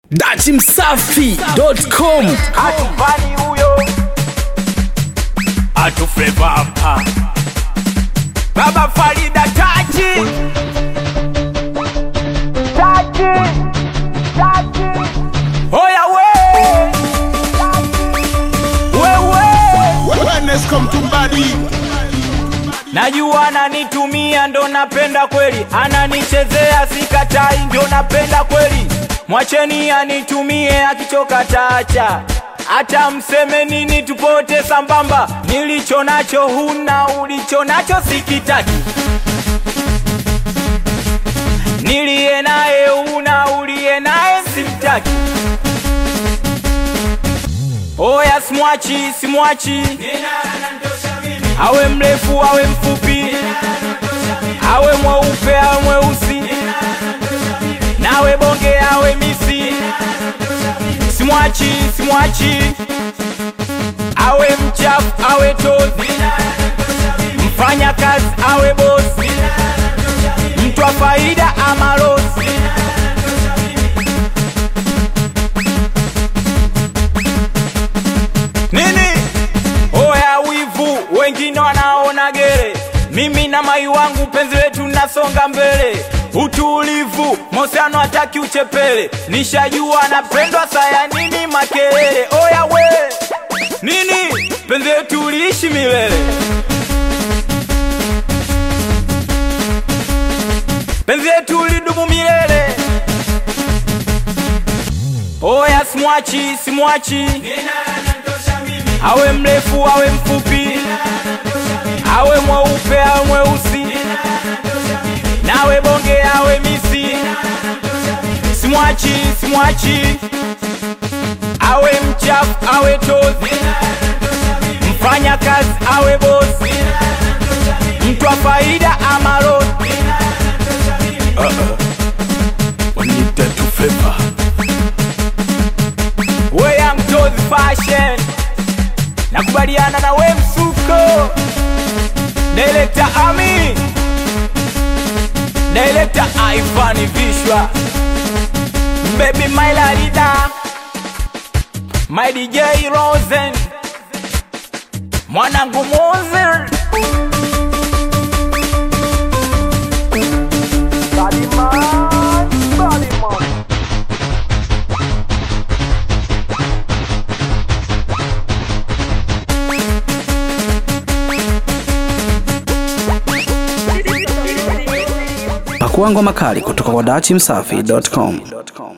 dachimsafi.com atufani huyo atufleva hapa baba farida tachi tachi tachi oya we wewe Wellness come to body. najua ananitumia ndo napenda kweli ananichezea sikatai ndio napenda kweli mwacheni anitumie akichoka tacha hata mseme nini tupote sambamba nilicho nacho huna ulicho nacho sikitaki niliye naye una uliye naye simtaki oya simwachi simwachi awe mrefu awe mfupi awe mweupe awe mweusi nawe bonge awe misi simwachi simwachi awe mchafu awe tozi mfanya kazi awe bosi mtu wa faida ama losi nini oya wivu wengine wanaona gere mimi na mai wangu penzi letu nasonga mbele utulivu mosiano hataki uchepele nishajua napendwa saya nini makelele oya we nini penzi letu liishi milele penzi letu lidumu milele oya simwachi simwachi awe mrefu awe mfupi awe mweupe awe mweusi nawe bonge awe misi simwachi simwachi awe mchafu awe tozi mfanya kazi awe bosi mtu wa faida ama losi wanita tufleva weya mtozi fashion nakubaliana na we msuko Director Ami Director Ivan Vishwa Baby my Larida My DJ Rosen Mwanangu Mozer Baliman, Baliman. pakuangwa makali kutoka kwa dachimsafi.com